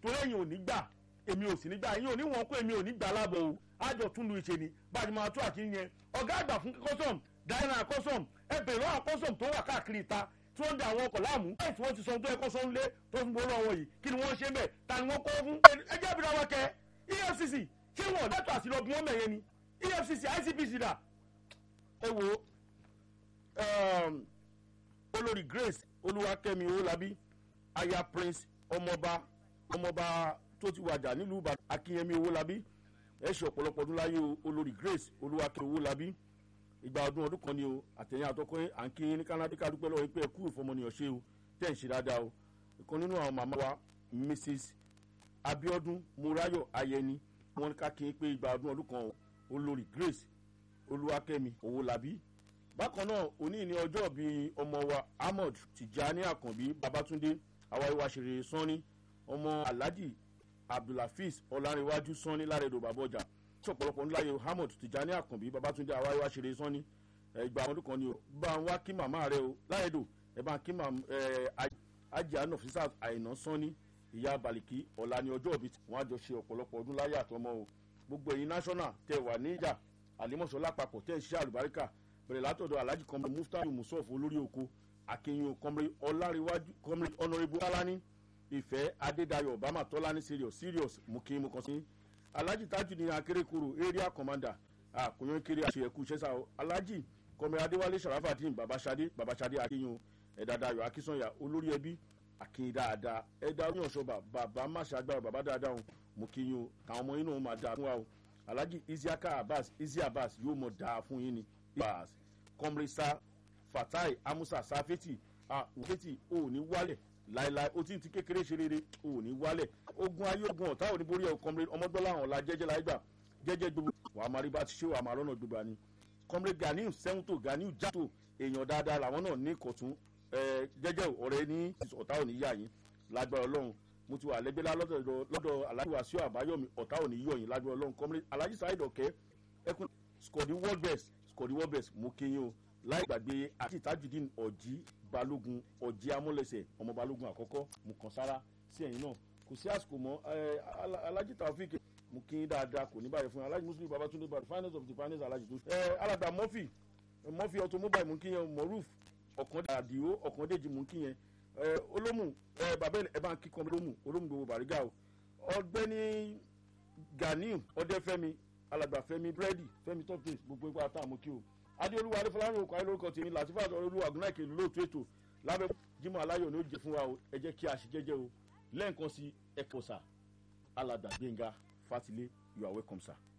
torí ẹ̀yin ò ní gbà èmi ò sì ní gbà ẹ̀yin ò ní wọn kó èmi ò ní gbà lábọ̀ o àjọ tún lu ìṣe ni bá a ti máa tó àkíní yẹn ọ̀gá àgbà fún custom diana custom ẹ bèrè lọ́wọ́ custom tó wà káàkiri ìta tí wọ́n ń da àwọn ọkọ̀ láàmú ẹ̀ tí wọ́n ti sọ tó ẹ̀kọ́ sọ́n lé tó fún gbowó lọ́wọ́ yìí kí ni wọ́n ṣe bẹ̀ ta ni wọ́n kọ́ fún. ẹ jẹ́ ìbílẹ̀ wọn kẹ efcc ṣé wọn lẹ́tọ̀ àti lọ bí wọ́n mẹ̀yẹ ni efcc icpc dà ẹ wo olórí grace olúwakẹ́mi owólabí aya prince ọmọọba ọmọọba tó ti wàjà nílùú ìbàdàn akínyẹmí owólabí ẹ ṣe ọ̀pọ̀lọpọ̀ ọdún láyé o olórí grace olúwakẹ́mi owólabí ìgbà ọdún ọdún kan ni o àtẹ̀yìn àtọkọ́ à ń kí ní canada ká dúpẹ́ lọ́wọ́ pé ẹ kú ìfọmọnìyàn ṣe o tẹ̀ ń ṣe dáadáa o ìkan nínú àwọn màmá wa mrs abiodun murayo ayẹni wọn ká kí n pé ìgbà ọdún ọdún kan olórí grace olúwakẹ́mi owólabí bákan náà òní ní ọjọ́ bíi ọmọ wa ahmed tijani akànbí babatunde awáyéwá ṣeré sanni ọmọ alhaji abdulhafiz ọlárẹ̀wájú sanni lárẹ̀dọ̀ bàbọ̀jà tí ọ̀pọ̀lọpọ̀ ńlá yẹ ahmed tijani akànbí babatunde awáyéwá ṣeré sanni ìgbà àwọn ọdún kan ni o bá ń wá kí màmá rẹ o lárẹ̀dọ̀ ẹ bá ń kí màmá ẹ ajá nọfisat àìná sanni ìyá baliki ọ̀la ní ọjọ́ òbí wọn àjọ ṣe ọ̀pọ̀lọpọ̀ ọdún láyé àtọmọ o gbogbo ẹ̀yin national tẹ wà níjà àlímọ̀ṣọ́ lápapọ̀ tẹ̀ ń ṣiṣẹ́ àlùbáríkà bẹ̀rẹ̀ látọ̀dọ̀ alhaji kọ́mrẹ́ muftau musof olórí oko akínyìn kọ́mrẹ́ ọláríwájú kọ́mrẹ́ honourable alani ìfẹ́ adédayọ̀ obama tọ́lání serious serious mukin mukansi alhaji tajudeen akérèkọrò area commander àkúnyàn kiri àṣeyẹkù ṣẹṣà alhaji kọ́mrẹ́ adéwálé sharafadin babasade babasade akínyìn ẹ̀dàdayọ̀ akínsọ̀yà olórí ẹbí akínyìn dáadáa ẹ̀dá oníyànṣọ́ba bàbá máṣágbára bàbá dáadáa o mukin káwọn ọmọ yín náà máa dáa fún wa o alhaji isiaka abbas isi abbas yóò mọ̀ dáa fún yín ni bas kọmrisa fatai amusa safeti àwòfẹ́tì ò ní wálẹ̀ láéláé o ti ti kékeré ṣe rere ò ní wálẹ̀ ogun ayé ogun ọ̀tá ò ní borí ẹ̀ kọmrẹ ọmọdọ́là àwọn ọ̀la jẹ́jẹ́ láì gbà jẹ́jẹ́ gbogbo wàá máa rí bá ti ṣe wàá máa rọ́nà gbogbo àní kọmrẹ ganiu sẹ́wọ́ntò ganiu jàtò èèyàn dáadáa làwọn náà ní ìkọ̀tún jẹ́jẹ́ ọ̀rẹ́ ní ọ̀tá ò ní yà yín lágbára ọlọ́run mo ti wà lẹ́gbẹ́lá lọ́dọ̀ aláàjì wàsíù àbáyọ̀mí ọ̀tá ò ní yọ̀ yín lágbára ọlọ́run kọmrẹ aláàjì sáyid ọ̀kẹ́ ẹkùn skọ̀dí world best skọ̀dí world best mo kí yín o láì gbàgbé àti tajudeen ọ̀jí balógun ọ̀jí amúlẹ̀sẹ̀ ọmọ balógun àkọ́kọ́ mo kàn sára sí ẹ̀yìn náà kò sí àsìkò mọ́ alájí taofik mo kí yín dáadáa kò ní báyìí fún yín alájí muslim babatunde badu finance of the finance alájí tó ẹ alàgbà murphy murphy automobile mo kí yẹn moruf ọ̀kàndàdìó ọ̀kàndèjì mo kí yẹn olómù bàbá ẹ bá ń kíkọ́ olómù olómù gbogbo bàrígà o ọgbẹ́ni ganiu ọdẹfẹmi alàgbà fẹmi búrẹ́dì fẹmi top place gbogbo ipa tá a mú kí o adéolúwa adéfọlárìn òkú ayélujára tèmi làtífà olúwa gúnnáìkè lóòtú ètò lábẹ́ jimoh aláyọ̀ ní ó jẹ fún wa o ẹ jẹ́ kí a ṣe jẹ́jẹ́ o lẹ́ẹ̀kan sí ẹ̀kọ́ sà alàgbà gbẹ̀ngà fatilé you are welcome sir.